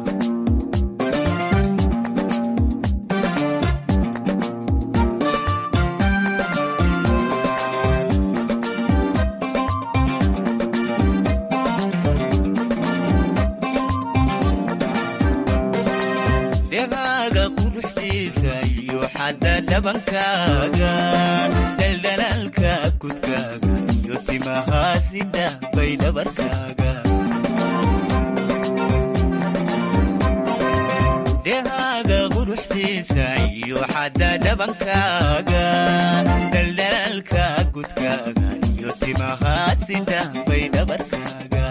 dhegaaga quruxdiisa iyo xadda dhabankaaga dhaldhalaalka kudkaaga iyo timahaasi dhaafay dhabarkaaga dhegaaga quruxdiisa iyo xadda dhabankaaga dhaldhalaalka kudkaaga iyo timahaasi dhaafay dhabarkaaga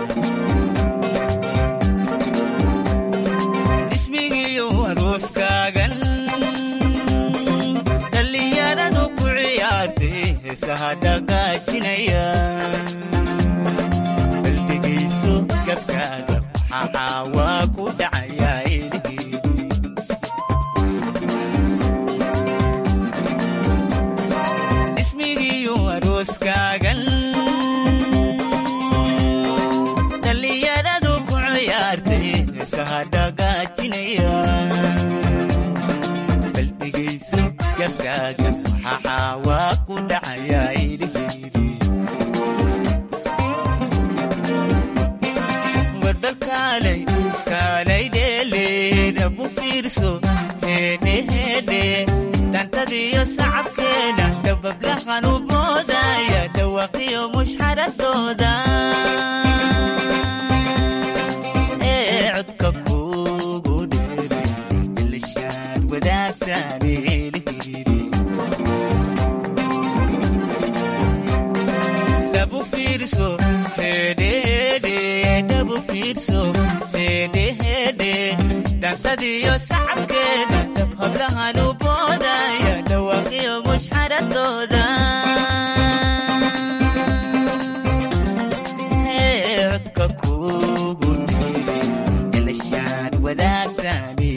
ismigiyo arooskaagan dhallinyaradu ku ciyaartay heesaha dhaqaajinaya baldhegayso gabkaaga waxaa waa ku dhacayaa ilhiidi ismigiyo arooskaagan dhallinyaradu ku ciyaartay heesaha dhaqaajinaya baldhegayso gabkaaga waxaa waa ku dhacayaa ilhiidi warbal kaalay kaalay dheeleeda bu fiirso heedhe heedhe dhantadiyo sacabkeeda dabablahan u boodaya dhawaqiyo mushxaradooda ee codka kugu dheeray ilishaad wadaagtaan eelihidi dhabu fiirso hedhehedhe dhabu fiirso hedhehedhe dhansadiyo sacabkeeda dab hablahan u boodaya dhawaqiyo mushxaradooda Ee, codka kugu dheeray ilishaad wadaagtaan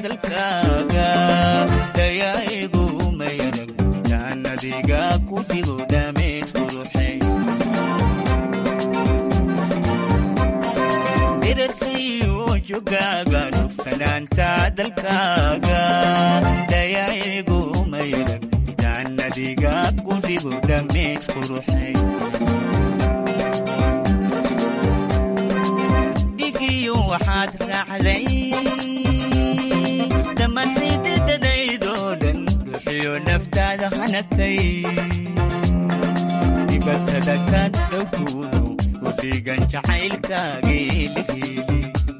dalkaaga dayaigu mayarag jaannadiga ku dhigo dhameed quruxay dhirarkayo jogaaga dhugsanaanta dalkaaga dayaigu mayarag jaannadiga ku dhigo dhameed quruxay dhigiyo waxaad raacday dhammaantaydadadaydoo dhan ruuxiyo naftaada hanagtay dibatada ka dhowkuuno ku dhigan jacaylkaagii la heli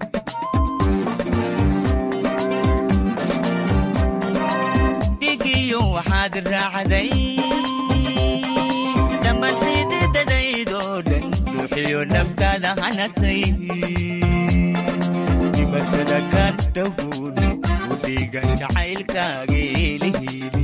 dhigiyo waxaad raacday dhammaantaydadadaydoo dhan ruuxiyo naftaada hanagtay dibatada ka dhowkuuno ku dhigan jacaylkaagii la heli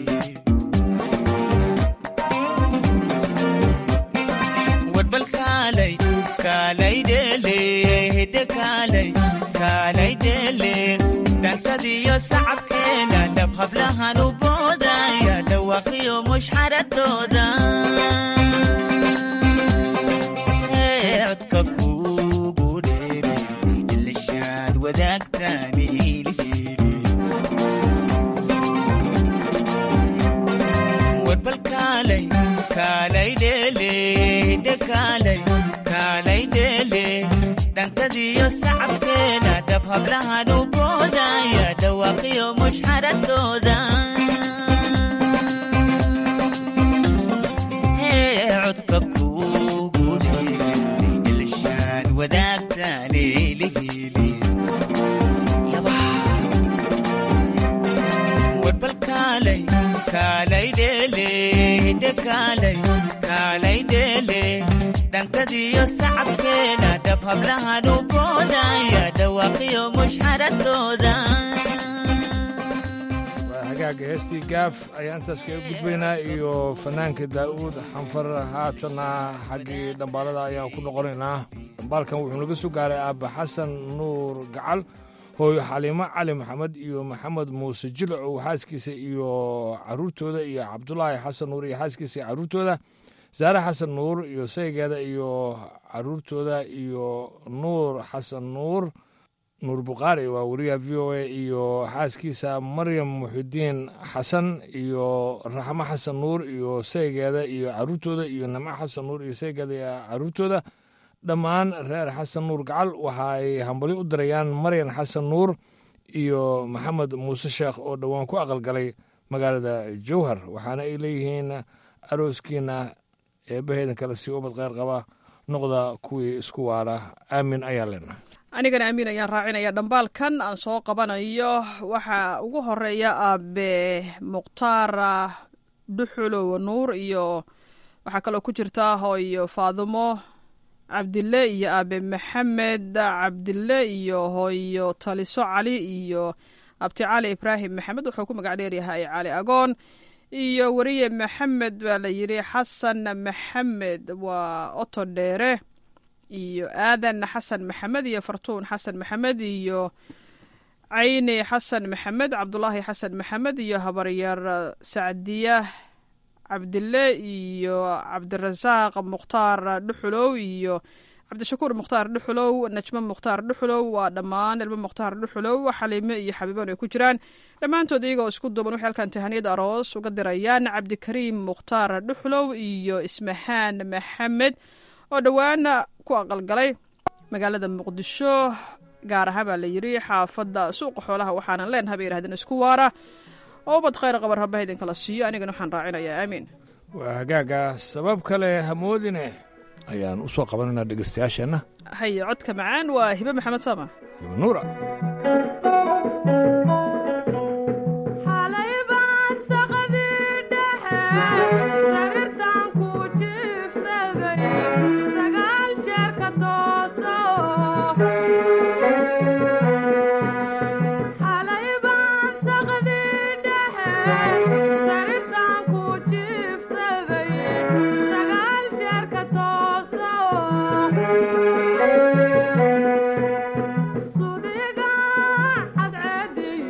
warbal kaalay kaalay dheele hidde kaalay kaalay dheele dhankadiyo sacabkeena dhab hablahan u boodaya dhawaaqiyo mushxaradooda Ee, codka kuugu dheere ilishaad wadaagtaani ilihili warbal kaalay kaalay dheele hidde kaalay kaalay dheele dhankadiyo sacabkeena dhab hablahan u boodaya dhawaaqiyo mushxaradooda Ee, codka kuugu dheere ilishaad wadaagtaani ilihili warbal kaalay kaalay dheele hidde kaalay kaalay dheele dhankadiyo sacabkeena dhab hablahan u boodaya dhawaaqiyo mushxaradooda waa hagaaga heestii gaaf ayaan intaas kaga gudbaynaa iyo fanaanka daa'uud xanfar haatana xaggii dhambaalada ayaan ku noqonaynaa dhambaalkan wuxuu naga soo gaaray aabba xasan nuur gacal hooyo xaliimo cali maxamed iyo maxamed muuse jilacow xaaskiisa iyo caruurtooda iyo cabdulaahi xasan nuur iyo xaaskiisa iyo caruurtooda saare xasan nuur iyo saygeeda iyo caruurtooda iyo nuur xasan nuur nuur bukhaari waa wariyaha v o a iyo xaaskiisa maryam muxidiin xasan iyo raxmo xasan nuur iyo saygeeda iyo caruurtooda iyo nimco xasan nuur iyo saygeeda iyo caruurtooda dhammaan reer xasan nuur gacal waxa ay hambali u dirayaan maryan xasan nuur iyo maxamed muuse sheekh oo dhowaan ku aqalgalay magaalada jowhar waxaana ay leeyihiin arooskiina eebbaheedan kale si ubad kheyr qaba noqda kuwii isku waara aamin ayaa leenahay anigana amiin ayaan raacinaya dhambaalkan aan soo qabanayo waxaa ugu horeeya aabe mukhtaar dhuxulow nuur iyo waxaa kaloo ku jirta hooyo faadumo cabdille iyo aabe maxamed cabdille iyo hooyo taliso cali iyo abti cali ibraahim maxamed wuxuu ku magac dheeryahay cali agoon iyo weriye maxamed baa la yidhi xasan maxamed waa oto dheere iyo aadan xasan maxamed iyo fartuun xasan maxamed iyo cayni xasan maxamed cabdulaahi xasan maxamed iyo habaryar sacdiya cabdille iyo cabdirasaaq mukhtaar dhuxulow iyo cabdishakuur mukhtaar dhuxulow najmo mukhtaar dhuxulow waa dhammaan ilmo mukhtaar dhuxulow xaliime iyo xabiiban ay ku jiraan dhammaantood iyagoo isku duuban waxay halkan tahaniyad aroos uga dirayaan cabdikariim mukhtaar dhuxulow iyo ismahaan maxamed oo dhowaan ku aqalgalay magaalada muqdisho gaar ahaan baa la yidhi xaafadda suuqa xoolaha waxaanan leenahay bay yidhahdeen isku waara oo ubad khayr qaba rabbaha idinkala siiyo anigana waxaan raacinayaa aamiin waa hagaaga sabab kale hamoodine ayaan u soo qabanaynaa dhegeystayaasheenna haye codka macaan waa hibe maxamed sama hibe nuura sudiga cadceedi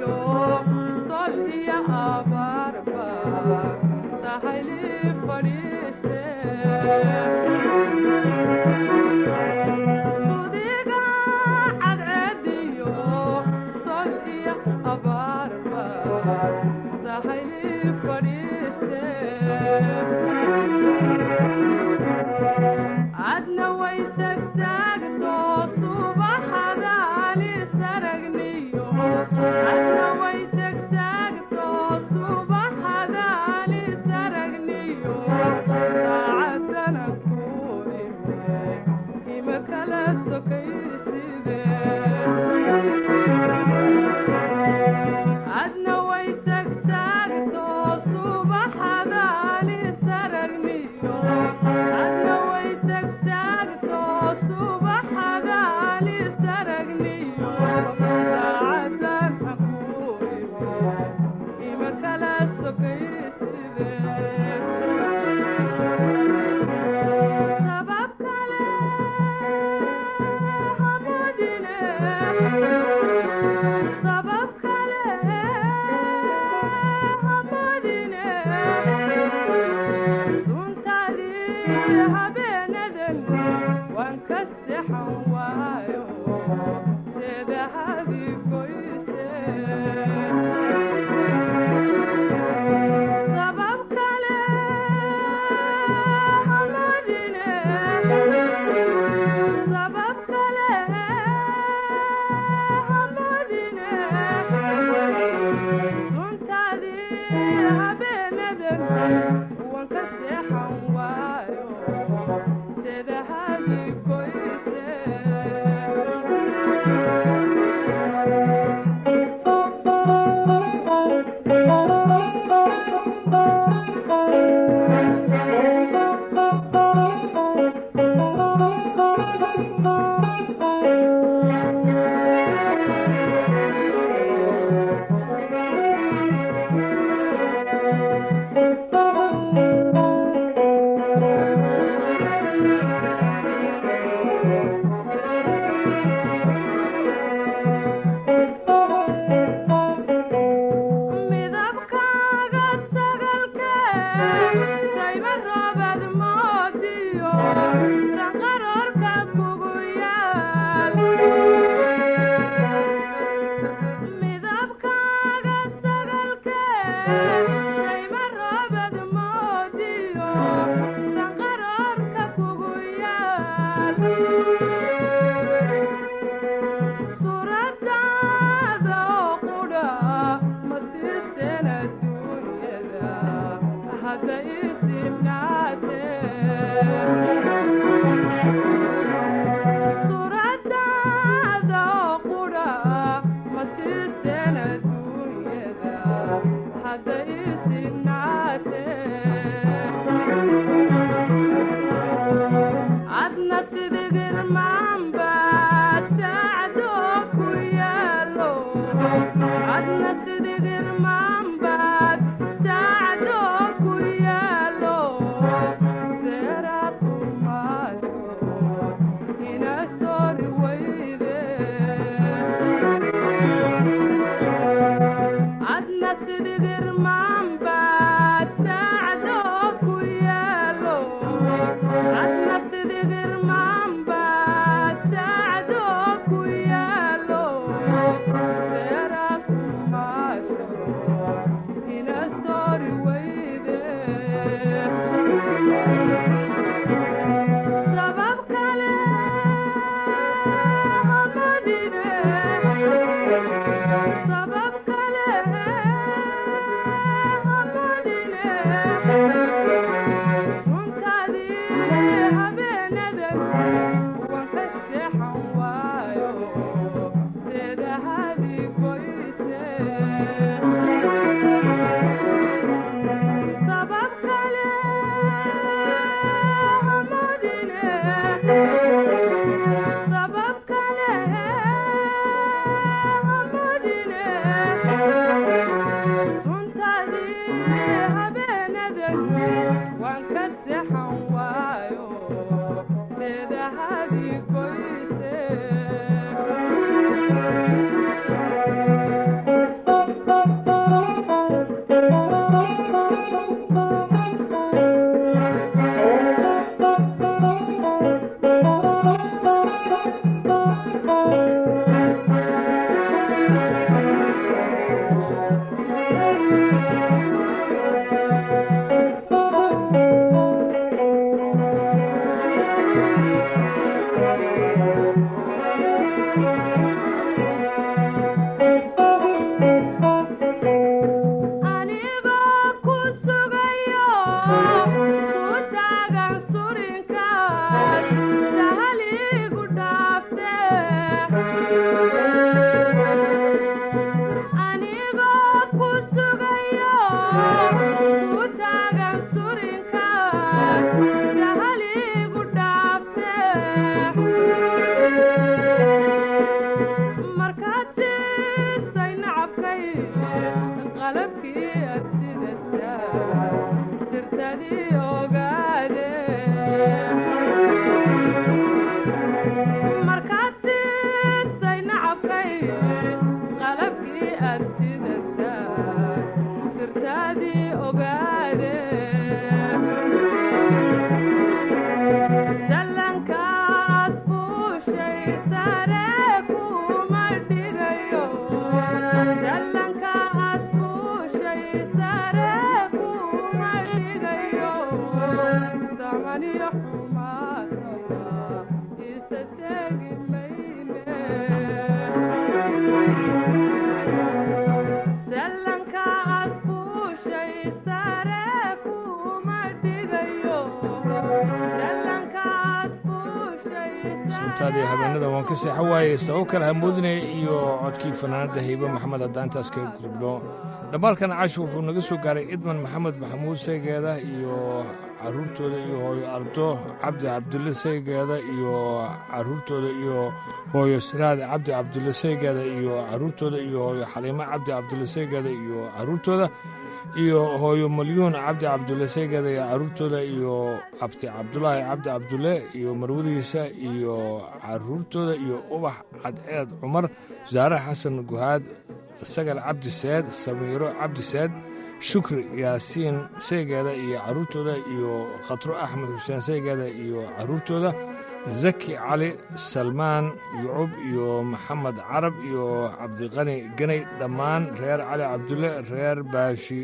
suntaadii habeenada waan ka seexo waayey sabab kale hamoodinaya iyo codkii fanaanadda haybe maxamed haddaan intaas kaga gudubno dhammaalkan casho wuxuu naga soo gaaray idman maxamed maxamuud saygeeda iyo caruurtooda iyo hooyo ardo cabdi cabdulle saygeeda iyo caruurtooda iyo hooyo siraad cabdi cabdulle saygeeda iyo caruurtooda iyo hooyo xaliimo cabdi cabdulle saygeeda iyo caruurtooda iyo hooyo malyuun cabdi cabdulle saygeeda iyo caruurtooda iyo abti cabdulaahi cabdi cabdulle iyo marwadiisa iyo caruurtooda iyo ubax cadceed cumar wasaare xasan guhaad sagal cabdi seed samiiro cabdi seed shukri yaasiin saygeeda iyo caruurtooda iyo khatro axmed xuseen saygeeda iyo caruurtooda zaki cali salmaan yucub iyo maxamed carab iyo cabdiqani ganay dhammaan reer cali cabdulle reer baashi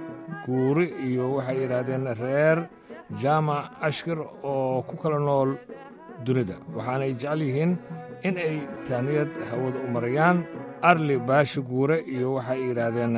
guuri iyo waxay yidhaahdeen reer jaamac ashkir oo ku kala nool dunida waxaanay jecel yihiin in ay taaniyad hawada u marayaan arli baashi guure iyo waxay yidhaahdeen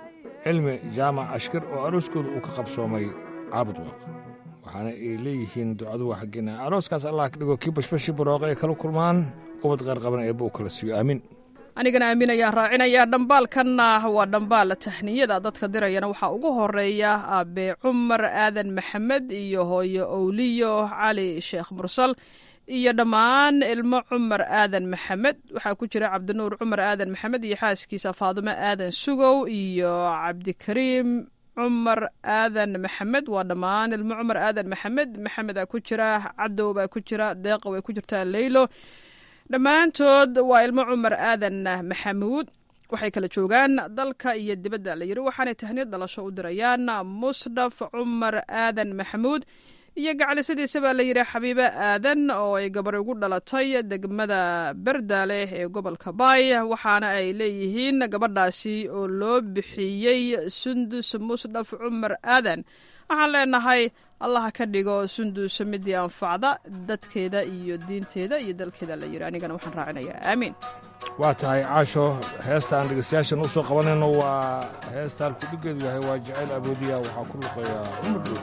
cilmi jaamac ashkir oo arooskooda uu ka qabsoomay caabud waaq waxaana ay leeyihiin ducadu waa xaggeena arooskaas allah ka dhigo kii bashbashi barooqa ay kala kulmaan ubad qaar qaban eebba uu kala siiyo aamiin anigana aamin ayaan raacinayaa dhambaalkanna waa dhambaal tahniyada dadka dirayana waxaa ugu horeeya aabe cumar aadan maxamed iyo hooyo owliyo cali sheekh mursal iyo dhammaan ilmo cumar aadan maxamed waxaa ku jira cabdinuur cumar aadan maxamed iyo xaaskiisa faadumo aadan sugow iyo cabdikariim cumar aadan maxamed waa dhammaan ilmo cumar aadan maxamed maxamedaa ku jira cadow baa ku jira deeqa way ku jirtaa leylo dhammaantood waa ilmo cumar aadan maxamuud waxay kala joogaan dalka iyo dibadda la yiri waxaanay tahniyad dhalasho u dirayaan musdhaf cumar aadan maxamuud iyo gacalisadiisa baa la yidhi xabiibe aadan oo ay gabar ugu dhalatay degmada berdaale ee gobolka baay waxaana ay leeyihiin gabadhaasi oo loo bixiyey sundus musdhaf cumar aadan waxaan leenahay allaha ka dhigo sundus midii anfacda dadkeeda iyo diinteeda iyo dalkeeda la yidhi anigana waxaan raacinayaa aamiin waa tahay caasho heesta aan dhegeystayaashan u soo qabanayno waa heesta halkudhigeedu yahay waa jacayl aboodiya waxaa ku luqeeya cumar dhow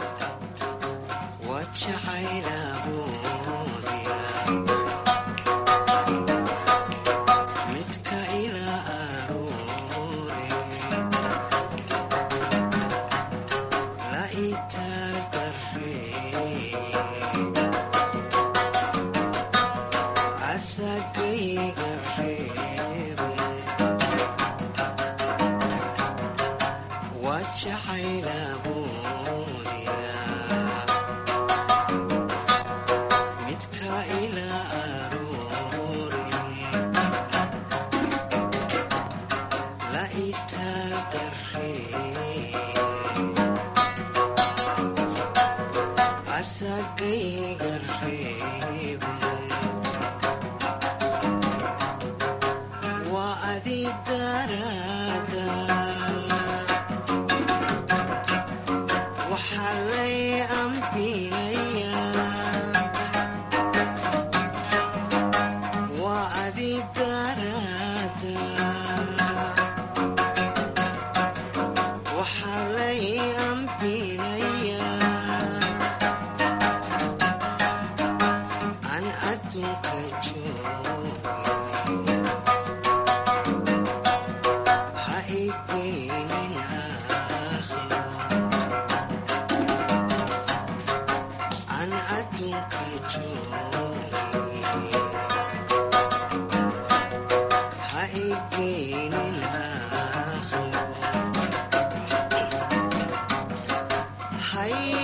Hi.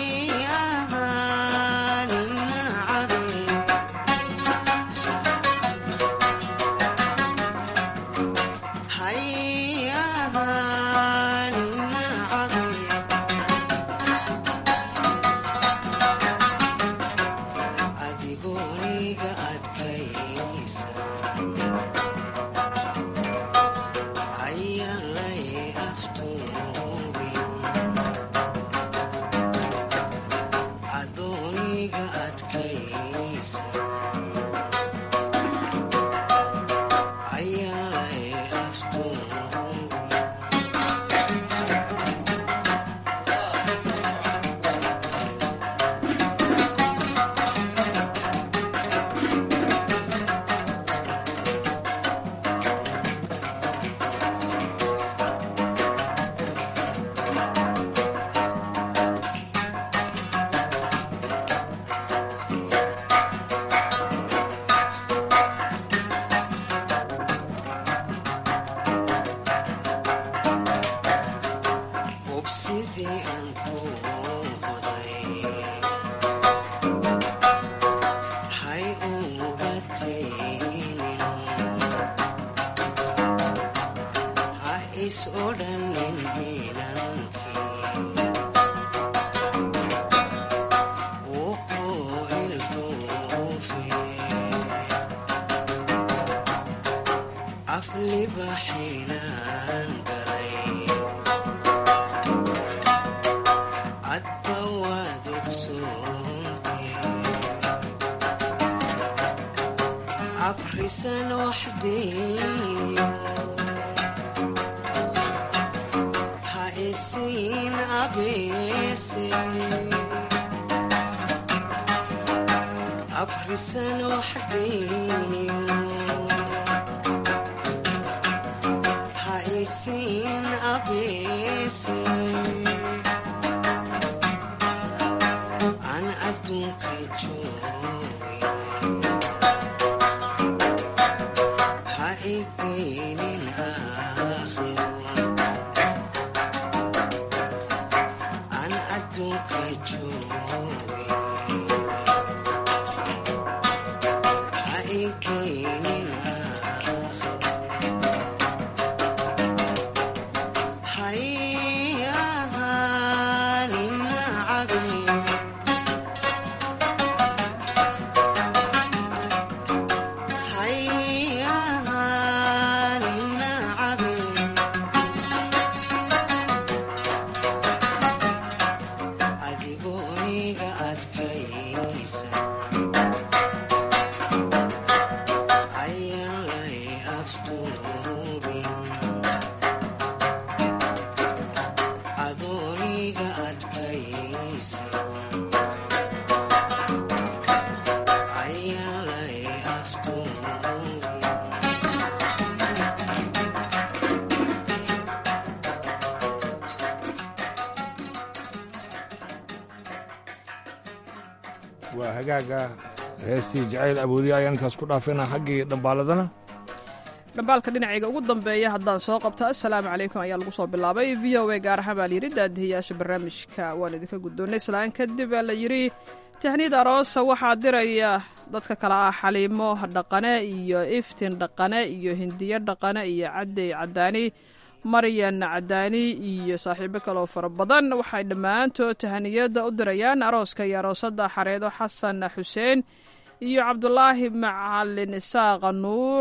waa hagaaga heestii jacayl awoodiya ayaan intaas ku dhaafayna xaggii dhambaaladana dhambaalka dhinacayga ugu dambeeya haddaan soo qabto assalaamu calaykum ayaa lagu soo bilaabay v o a gaar ahaan baa layidhi daadihiyaasha barnaamijka waan idinka guddoonnay islaan kadib baa la yidhi tahniyad aroosa waxaa diraya dadka kale ah xaliimo dhaqane iyo iftin dhaqane iyo hindiyo dhaqane iyo cadey cadaani maryan cadaani iyo saaxiibo kaleoo fara badan waxay dhammaantood tahaniyada u dirayaan arooska iyo aroosada xareedo xasan xuseen iyo cabdulaahi macalin isaaqa nuur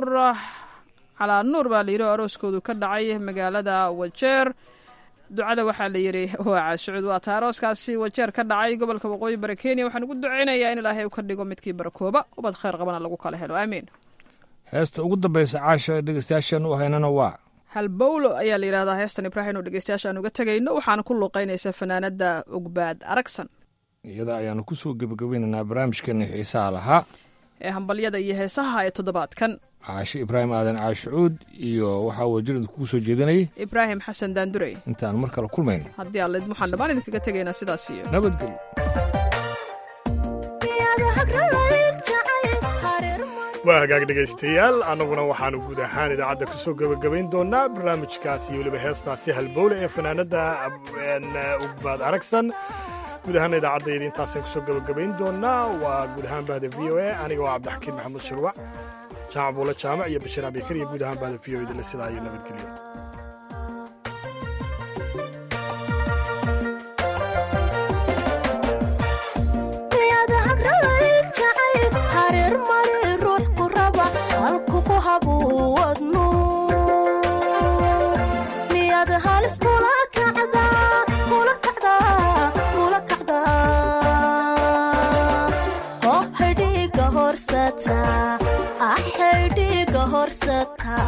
calaa nuur baa layidhi oo arooskoodu ka dhacay magaalada wajeer ducada waxaa la yidhi waa caashucud waa taa arooskaasi wajeer ka dhacay gobolka waqooyi bari kenya waxaan ugu ducaynayaa in ilaahay u ka dhigo midkii barakooba ubad khayr qabana lagu kala helo aamiin heesta ugu dambaysa caasha dhegeystayaashan u haynana waa halbowlo ayaa la yidhahdaa heestan ibraahim oo dhegeystayaasha aan uga tegayno waxaana ku luuqaynaysa fanaanada ogbaad aragsan iyada ayaanu ku soo gebagabaynaynaa barnaamijkeena xiisaha lahaa ee hambalyada iyo heesaha ee toddobaadkan caashe ibraahim aadan caashicuud iyo waxaa wajirida kugu soo jeedinayay ibraahim xasan daandurey intaan mar kale kulmayno haddii allid waxaan dhammaan idinkaga tegaynaa sidaas iyo nabadgelyo waa hagaag dhegaystayaal annaguna waxaannu guud ahaan idaacadda ku soo gebagabayn doonnaa barnaamijkaas iyo weliba heestaasi halbowle ee fanaanadda ugbaad aragsan guud ahaana idaacadayda intaasaan kusoo gabagabayn doonaa waa guud ahaan bahda v o a aniga waa cabdixakiin maxamuud shirwac jaamac buule jaamac iyo bashiir abikar iyo guud ahaan bahda v o idinle sidaa iyo nabadgelyo axaydhiga horsadka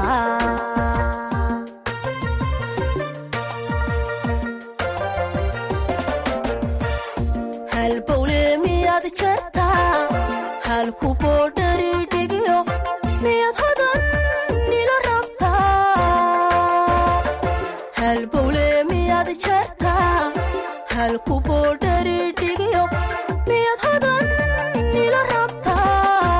halbowle miyaad jartaa halku boodhari dhigyo miyaad hodan nila rabtaa halbowle miyaad jartaa halku boodhari dhigyo miyaad hodan nila rabtaa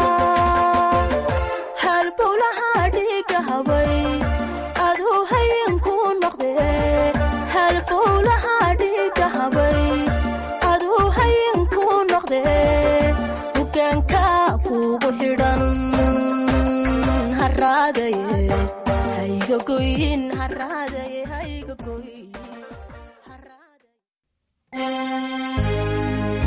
halbowlaha dhiga habay aduu hayinku noqde halbowlaha dhiga habay aduu hayinku noqde hogaanka kugu xidhan haraadaye hayga goyin haraadaye